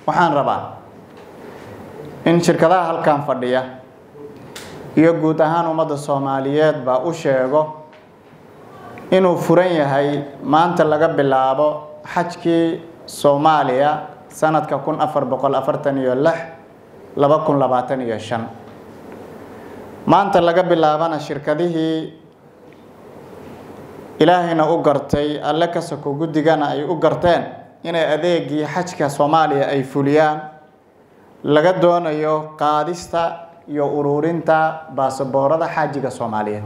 waxaan rabaa in shirkadaha halkan fadhiya iyo guud ahaan ummadda soomaaliyeed baa u sheego inuu furan yahay maanta laga bilaabo xajkii soomaaliya sanadka kun afar boqol afartan iyo lix laba kun labaatan iyo shan maanta laga bilaabana shirkadihii ilaahayna u gartay alle ka soko guddigana ay u garteen inay adeegii xajka soomaaliya ay fuliyaan laga doonayo qaadista iyo ururinta baasaboorada xaajiga soomaaliyeed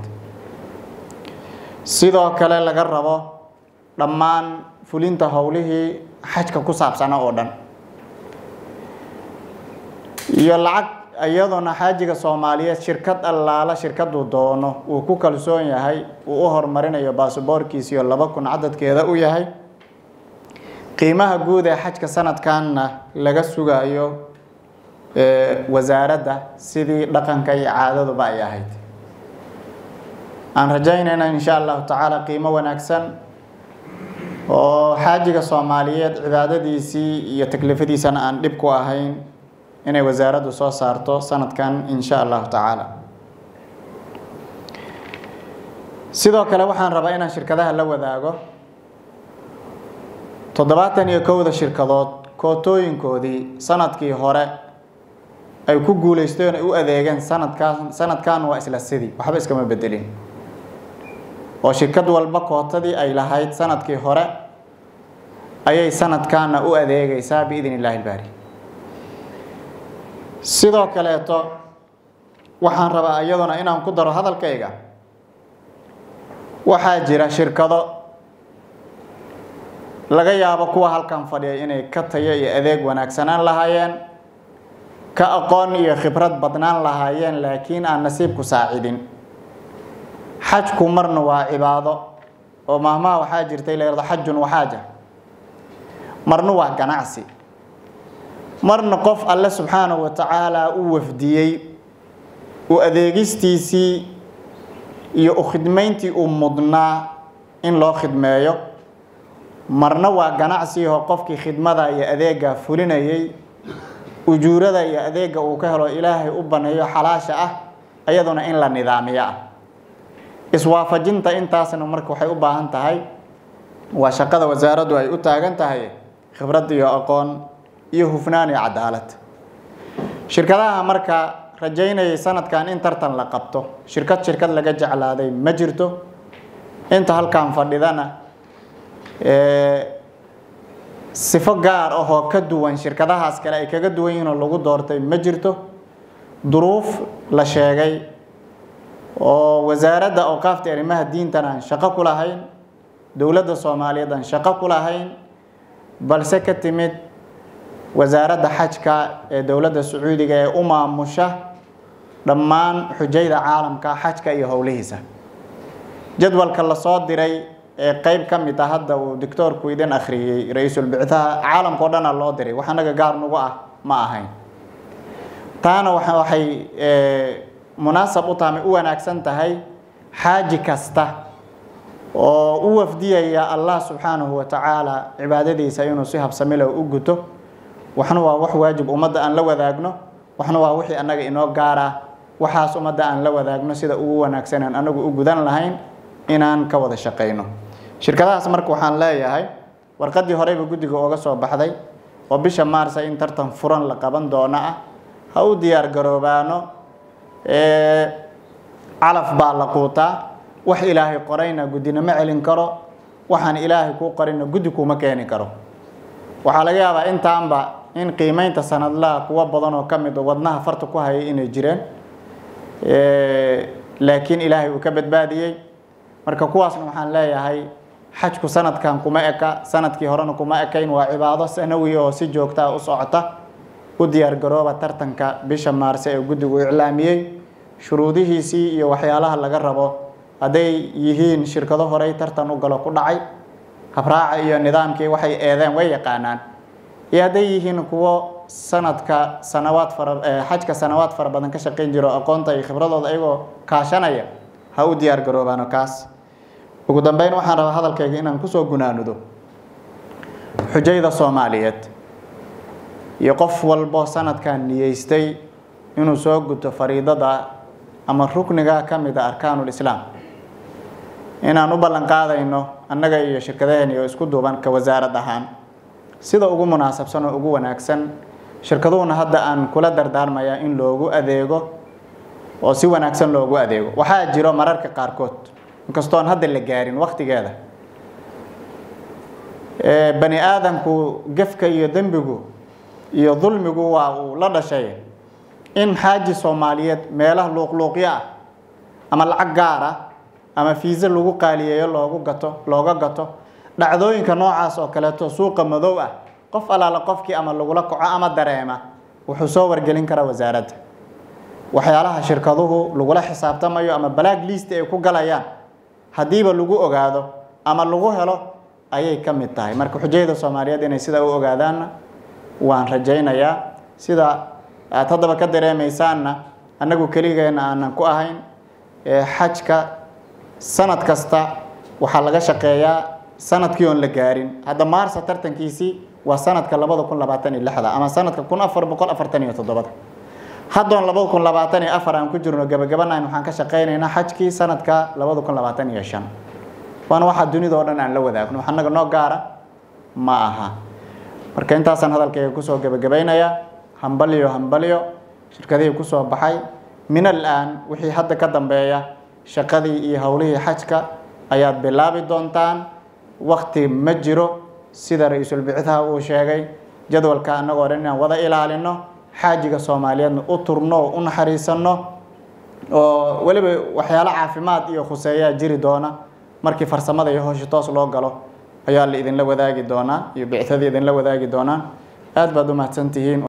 sidoo kale laga rabo dhammaan fulinta howlihii xajka ku saabsana oo dhan iyo lacag iyadoona xaajiga soomaaliyeed shirkad allaala shirkaduu doono uu ku kalsoon yahay uu u horumarinayo baasaboorkiisiyo laba kun cadadkeeda u yahay qiimaha guud ee xajka sanadkanna laga sugayo wasaaradda sidii dhaqanka iyo caadaduba ay ahayd aan rajaynayna insha allahu tacaala qiimo wanaagsan oo xaajiga soomaaliyeed cibaadadiisii iyo taklifadiisana aan dhib ku ahayn inay wasaaraddu soo saarto sanadkan insha allahu tacaala sidoo kale waxaan rabaa inaan shirkadaha la wadaago toddobaatan iyo kowda shirkadood kootooyinkoodii sanadkii hore ay ku guuleysteen ay u adeegeen sanadkaan sanadkan waa isla sidii waxba iskama bedelin oo shirkad walba kootadii ay lahayd sanadkii hore ayay sanadkaana u adeegaysaa biidn illaahi ilbaari sidoo kaleeto waxaan rabaa iyaduna inaan ku daro hadalkayga waxaa jira shirkado laga yaabo kuwa halkan fadhiya inay ka tayo iyo adeeg wanaagsanaan lahaayeen ka aqoon iyo khibrad badnaan lahaayeen laakiin aan nasiibku saacidin xajku marna waa cibaado oo maahmaha waxaa jirtay la yihahdo xajun waxaaja marna waa ganacsi marna qof alle subxaanahu wa tacaala u wafdiyey u adeegistiisii iyo u khidmayntii uu mudnaa in loo khidmeeyo marna waa ganacsiho qofkii khidmada iyo adeega fulinayay ujuurada iyo adeega uu ka helo ilaahay u baneeyo xalaasha ah iyaduna in la nidaamiyo ah iswaafajinta intaasna marka waxay u baahan tahay waa shaqada wasaaraddu ay u taagan tahay khibrad iyo aqoon iyo hufnaan iyo cadaalad shirkadaha marka rajaynayay sanadkan in tartan la qabto shirkad shirkad laga jeclaaday ma jirto inta halkan fadhidana sifo gaar ahoo ka duwan shirkadahaas kale ay kaga duwan yihiin oo lagu doortay ma jirto duruuf la sheegay oo wasaaradda awqaafta arrimaha diintan aan shaqo ku lahayn dowladda soomaaliyeed aan shaqo ku lahayn balse ka timid wasaaradda xajka ee dowladda sacuudiga ee u maamusha dhammaan xujayda caalamka xajka iyo howlihiisa jadwalka lasoo diray ee qeyb ka mid ah hadda uu doctoorku idin akhriyey ra-iisul bicdaha caalamka o dhana loo diray wax anaga gaar nagu ah ma ahayn taana waxay munaasab u tahay u wanaagsan tahay xaaji kasta oo u wafdiyaya allah subxaanahu wa tacaala cibaadadiisa inuu si habsamile u guto waxna waa wax waajib ummadda aan la wadaagno waxna waa wixii annaga inoo gaara waxaas ummadda aan la wadaagno sida ugu wanaagsaneen anagu u gudan lahayn inaan ka wada shaqayno shirkadahaas marka waxaan leeyahay warqaddii horeyba guddiga ooga soo baxday oo bisha maarsa in tartan furan la qaban doono ah ha u diyaar garoobaano calaf baa la quutaa wax ilaahay qorayna guddina ma celin karo waxaan ilaahay kuu qorayna guddi kuma keeni karo waxaa laga yaabaa intaanba in qiimeynta sanadlaha kuwa badan oo ka mid oo wadnaha farta ku hayay inay jireen laakiin ilaahay uu ka badbaadiyey marka kuwaasna waxaan leeyahay xajku sanadkan kuma eka sanadkii horena kuma ekayn waa cibaado sanawi oo si joogtaa u socota u diyaargarooba tartanka bisha maarse ee guddigu iclaamiyey shuruudihiisii iyo waxyaalaha laga rabo hadday yihiin shirkado horey tartan u galo ku dhacay habraaca iyo nidaamkii waxay eedeen way yaqaanaan iyo hadday yihiin kuwo sanadka sanawaad fara xajka sanawaad fara badan ka shaqayn jiro aqoonta iyo khibradooda ayagoo kaashanaya ha u diyaar garoobaano kaas ugu dambeyn waxaan rabaa hadalkayga inaan kusoo gunaanudo xujayda soomaaliyeed iyo qof walbo sanadkan niyeystay inuu soo guto fariidada ama rukniga ka mid a arkaanul islaam inaan u ballan qaadayno annaga iyo shirkadaheen iyo isku duuban ka wasaarad ahaan sida ugu munaasabsan oo ugu wanaagsan shirkaduhuna hadda aan kula dardaarmayaa in loogu adeego oo si wanaagsan loogu adeego waxaa jiro mararka qaarkood inkastoo aan hadda la gaarin waktigeeda bani aadamku gefka iyo dembigu iyo dulmigu waa uu la dhashay in xaaji soomaaliyeed meelaha luuqluuqyo ah ama lacag gaar ah ama fiise lagu qaaliyeeyo loogu gato looga gato dhacdooyinka noocaas oo kaleeto suuqa madow ah qof allaala qofkii ama lagula kaco ama dareema wuxuu soo wargelin karaa wasaaradda waxyaalaha shirkaduhu lagula xisaabtamayo ama balaag liist ay ku galayaan haddiiba lagu ogaado ama lagu helo ayay ka mid tahay marka xujayada soomaaliyeed inay sidaa u ogaadaanna waan rajaynayaa sida aad haddaba ka dareemaysaanna annagu keligeena aanan ku ahayn xajka sanad kasta waxaa laga shaqeeyaa sanadkii oon la gaarin hadda maarsa tartankiisii waa sanadka labada kun labaatan iyo lixda ama sanadka kun afar boqol afartan iyo toddobada haddoon labada kun labaatan iyo afar aan ku jirno gabagabanayn waxaan ka shaqaynaynaa xajkii sanadka labada kun labaatan iyo shan waana waxaa dunida oo dhan aan la wadaagno wax annaga noo gaara ma aha marka intaasaan hadalkayga kusoo gabagabaynayaa hambalyo hambalyo shirkadihii kusoo baxay min al-aan wixii hadda ka dambeeya shaqadii iyo howlihii xajka ayaad bilaabi doontaan wakti ma jiro sida ra-iisul bicitha uu sheegay jadwalka annagoo dhan inaan wada ilaalino xaajiga soomaaliyeedna u turno oo u naxariisanno oo weliba waxyaalo caafimaad iyo khuseeyaa jiri doona markii farsamada iyo howsha toos loo galo ayaa la idinla wadaagi doonaa iyo bictadii idinla wadaagi doonaan aad baad u mahadsantihiin